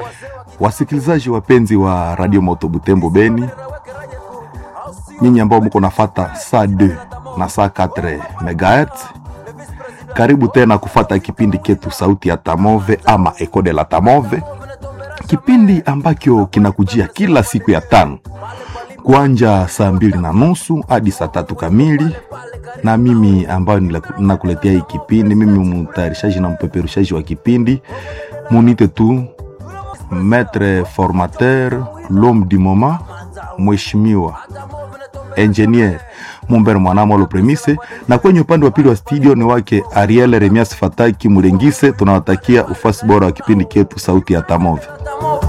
Wasikilizaji wapenzi wa Radio Moto Butembo Beni, nyinyi ambao mko nafata saa 2 na saa 4 megahertz, karibu tena kufata kipindi ketu sauti ya Tamove ama Eco de la Tamove, kipindi ambacho kinakujia kila siku ya tano kuanja saa mbili na nusu hadi saa tatu kamili, na mimi ambayo nakuletea hii kipindi, mimi mtayarishaji na mpeperushaji wa kipindi, munite tu maître formateur l'homme du moment, mheshimiwa engineer Mumber Mwanamolo Premise, na kwenye upande wa pili wa studio ni wake Ariel Remias Fataki Murengise. Tunawatakia ufasi bora wa kipindi chetu sauti ya Tamove.